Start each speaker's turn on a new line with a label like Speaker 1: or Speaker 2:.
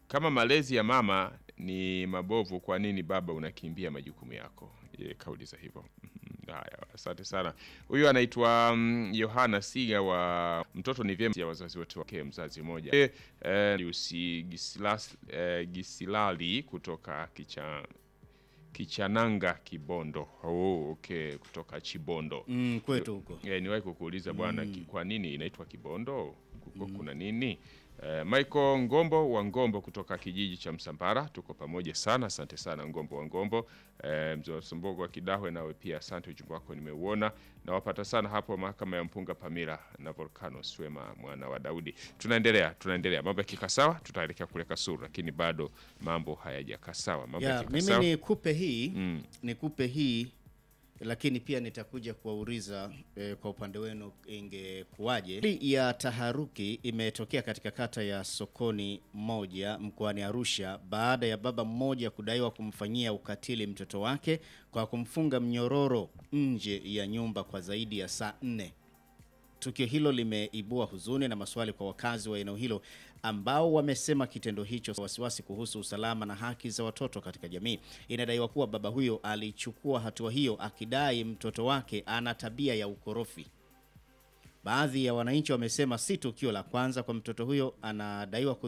Speaker 1: kama malezi ya mama ni mabovu, kwa nini baba unakimbia majukumu yako? Ye, kauliza hivyo. Mhm. Haya, asante sana. Huyu anaitwa mm, Yohana Siga wa mtoto ni vyema ya wazazi wote wake mzazi mmoja. Eh, eh, Lucy Gisilas, eh, Gisilali kutoka kicha Kichananga Kibondo. Oh, okay, kutoka Chibondo.
Speaker 2: Mm, kwetu huko.
Speaker 1: Eh, niwahi kukuuliza bwana, ki- kwa nini inaitwa Kibondo? Kuko kuna nini? Eh, Michael Ngombo wa Ngombo kutoka kijiji cha Msambara, tuko pamoja sana. Asante sana Ngombo wa Ngombo. Eh, mzee wa Sombogo wa Kidahwe, nawe pia asante, ujumbe wako nimeuona. Nawapata sana hapo mahakama ya Mpunga Pamira na Volcano Swema mwana wa Daudi. Tunaendelea, tunaendelea. Mambo yakikaa sawa, tutaelekea kule Kasuru, lakini bado mambo hayajakaa sawa. Mambo
Speaker 2: Ya,
Speaker 1: yakikaa
Speaker 2: mimi
Speaker 1: sawa.
Speaker 2: nikupe hii nikupe hii lakini pia nitakuja kuwauliza eh, kwa upande wenu ingekuwaje. Hali ya taharuki imetokea katika kata ya Sokoni moja mkoani Arusha baada ya baba mmoja kudaiwa kumfanyia ukatili mtoto wake kwa kumfunga mnyororo nje ya nyumba kwa zaidi ya saa nne. Tukio hilo limeibua huzuni na maswali kwa wakazi wa eneo hilo ambao wamesema kitendo hicho wasiwasi kuhusu usalama na haki za watoto katika jamii. Inadaiwa kuwa baba huyo alichukua hatua hiyo akidai mtoto wake ana tabia ya ukorofi. Baadhi ya wananchi wamesema si tukio la kwanza kwa mtoto huyo anadaiwa